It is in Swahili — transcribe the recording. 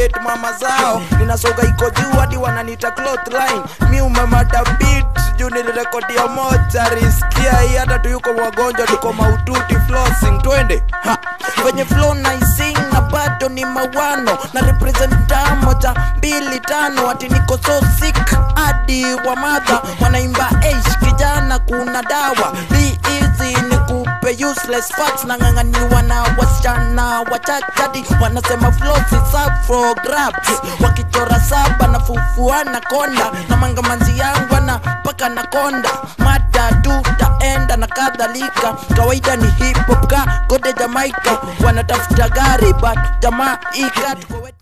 kudate mama zao ninasoga iko juu hadi wananita cloth line mi umemada beat juu nilirekodia moja riskia hii hata tuyuko wagonjwa tuko maututi flossing twende ha. venye flow naising na bado ni mawano na representa moja mbili tano ati niko so sick hadi wa madha wanaimba eish kijana kuna dawa be easy ni kupe useless facts na ng'ang'aniwa na wasichana wachachadi wanasema flow si up for grabs wakichora saba na fufuana konda na mangamanzi yangu ana paka na konda mada tu taenda na kadhalika kawaida ni hip hop ka kode Jamaica wanatafuta gari but jamaa ika tuko wetu